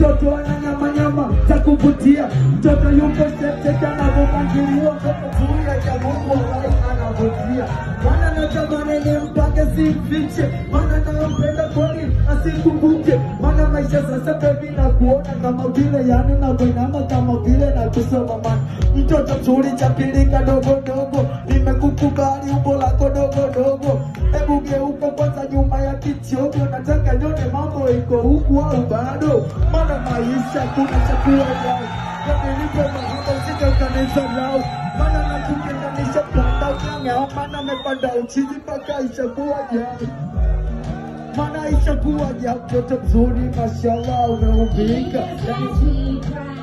mtoto ana nyama nyama za kuvutia, mtoto yuko sheksheka anavyopangiliwa, mtoto zuri ya Mungu walai anavutia. Maana natamani nimpange simfiche, maana nampenda kweli asikumbuke, maana maisha sasa baby na kuona kama vile yani navyoinama kama vile na kusoma man mtoto mzuri cha pili kadogo dogo, nimekukubali umbo lako dogo dogo, hebu geuka kwanza nyuma ya kichogo, nataka nione mambo iko huku au bado, maana maisha kuna chakula yao Nilipe mahaba usije ukanidharau, maana nakutenganisha panda unyang'ao, maana amepanda uchizi mpaka ishakuwa jao maana ishakuwa jao, mtoto mzuri mashallah, umeumbika yani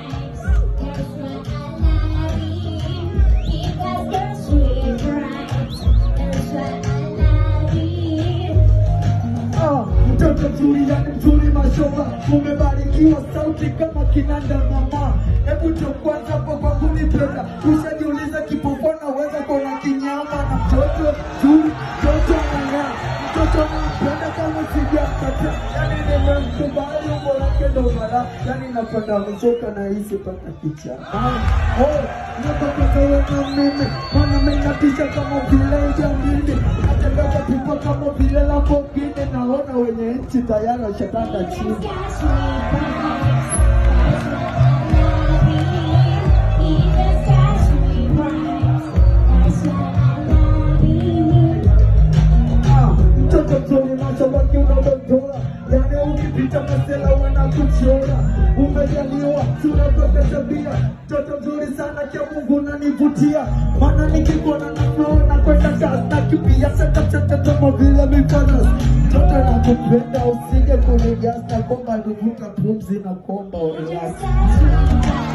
Ah, mtoto mzuri yani mzuri mashoba, umebarikiwa sauti kama kinanda mama. Hebu tu kwanza kwa kwa kunipenda, ushajiuliza kipofu naweza kuona kinyama na mtoto mzuri, mtoto anang'aa, mtoto nampenda kama sijampata, yani nimemkubali umbo lake ndo mara, yani napenda mzoka na hisi paka kicha. Ah, oh, nataka wewe na mimi, maana mimi natisha kama vile jamini, natembea pipa kama vile Lamborghini, naona wenye nchi tayari washatanda chini. Ah, mtoto mzuri mashabaki unaotoa yani ukipita masela wanakuchora umejaliwa tunatoka tabia mtoto mzuri sana cha mungu nanivutia maana nikikuona na flow na kwenda kasi nakimbia chakachaka kama vile mifano mtoto nakupenda usije kunigasa kwamba nivuka pumzi na kuomba unilasi